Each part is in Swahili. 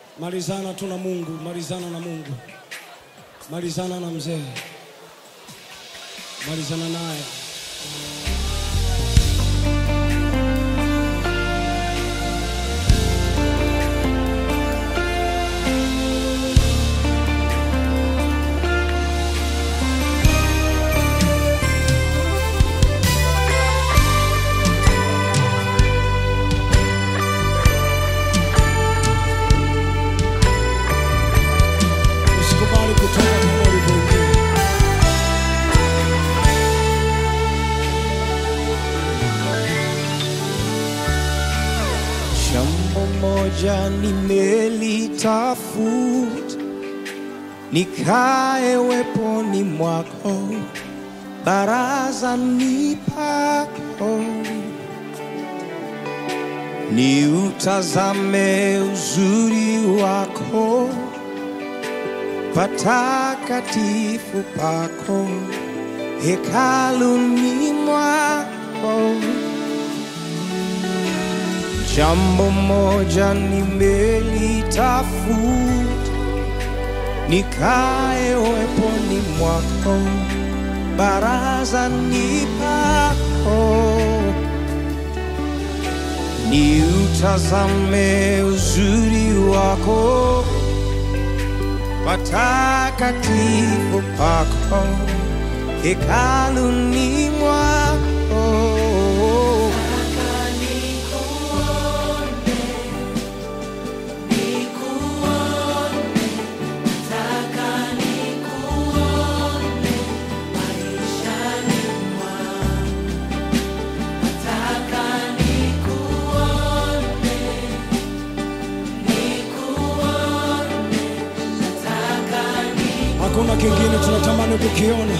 Malizana tu na Mungu, malizana na Mungu, malizana na mzee, malizana naye. Usikubali kutoka kama ulivyoingia. Jambo moja nimelitafuta, nikae weponi mwako, barazani pako, niutazame uzuri wako, patakatifu pako, hekaluni mwako. Jambo moja nimelitafuta, nikae weponi mwako, barazani pako, niutazame uzuri wako, patakatifu pako, hekaluni mwako. Hakuna kingine tunatamani kukiona.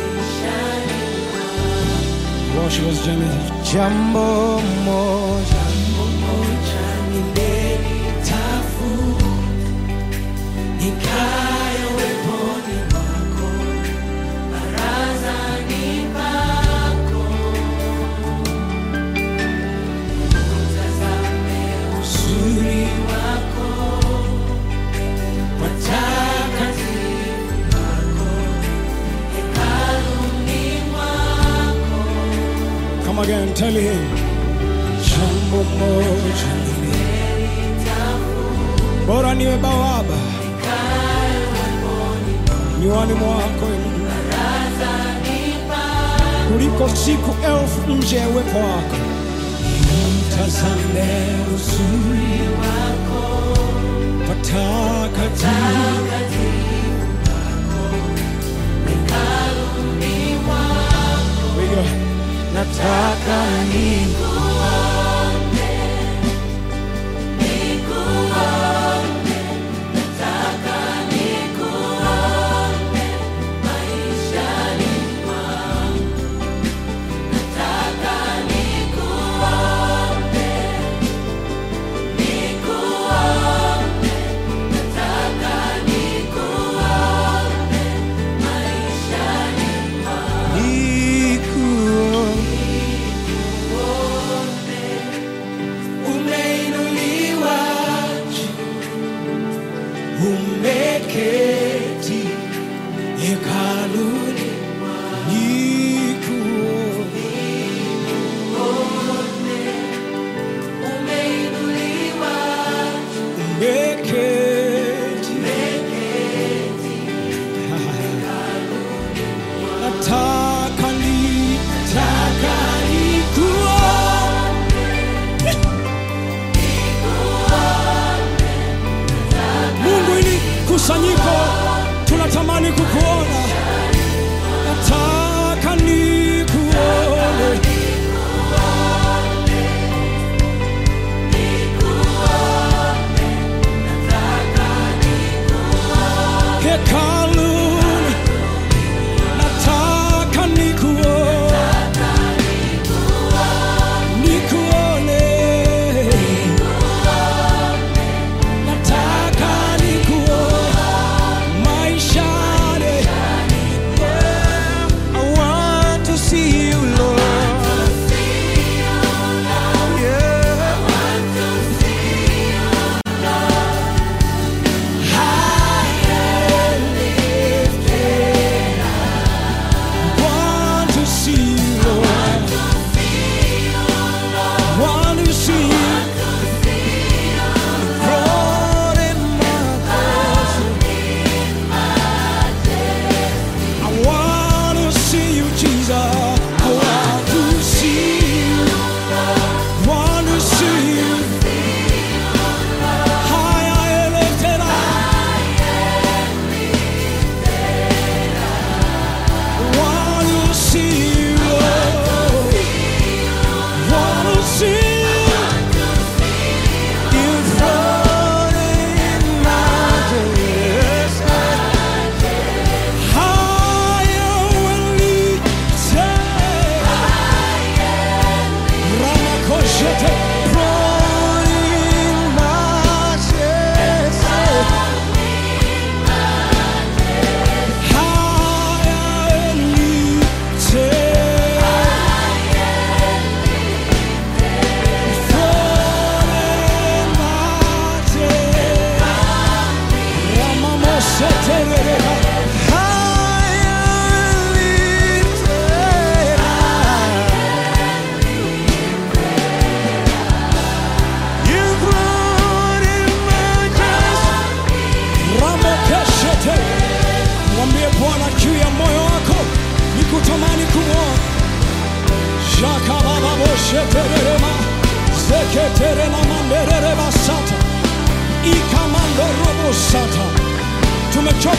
Worship us, Jamie. Jambo moja uzuri wako watakatifu Come again, tell him. Jambo moja bora niwe bawaba nywani mwako Ee Mungu. kuliko siku elfu nje ya uwepo wako. Mtazame uzuri wako patakatifu We go. nataka ni umeinuliwa juu, umeketi hekaluni nikuone. Umeketi nataka ni nataka nikuone Mungu, ili kusanyiko tunatamani kukuona, nataka nikuone. Hekaluni, nataka nikuone, nikuone. Nataka nikuone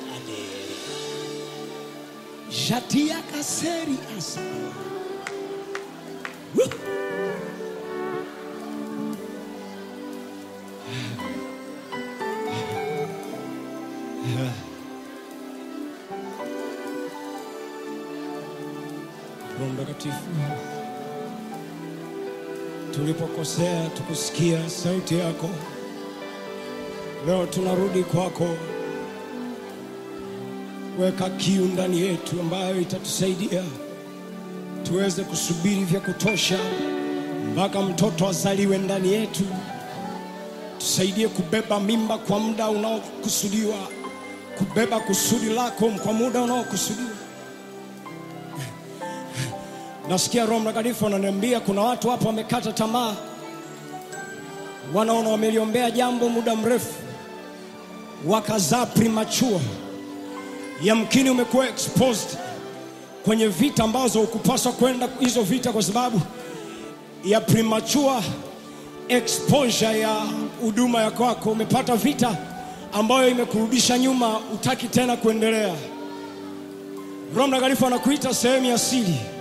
ade jatia kaseri asa Woo! Roho Mtakatifu, tulipokosea tukusikia sauti yako, leo tunarudi kwako. Weka kiu ndani yetu ambayo itatusaidia tuweze kusubiri vya kutosha mpaka mtoto azaliwe ndani yetu. Tusaidie kubeba mimba kwa muda unaokusudiwa, kubeba kusudi lako kwa muda unaokusudiwa. Nasikia Roho Mtakatifu ananiambia kuna watu hapa wamekata tamaa, wanaona wameliombea jambo muda mrefu, wakazaa premature. Yamkini umekuwa exposed kwenye vita ambazo hukupaswa kwenda hizo vita kwa sababu ya premature exposure ya huduma ya kwako. Umepata vita ambayo imekurudisha nyuma, utaki tena kuendelea. Roho Mtakatifu anakuita sehemu ya siri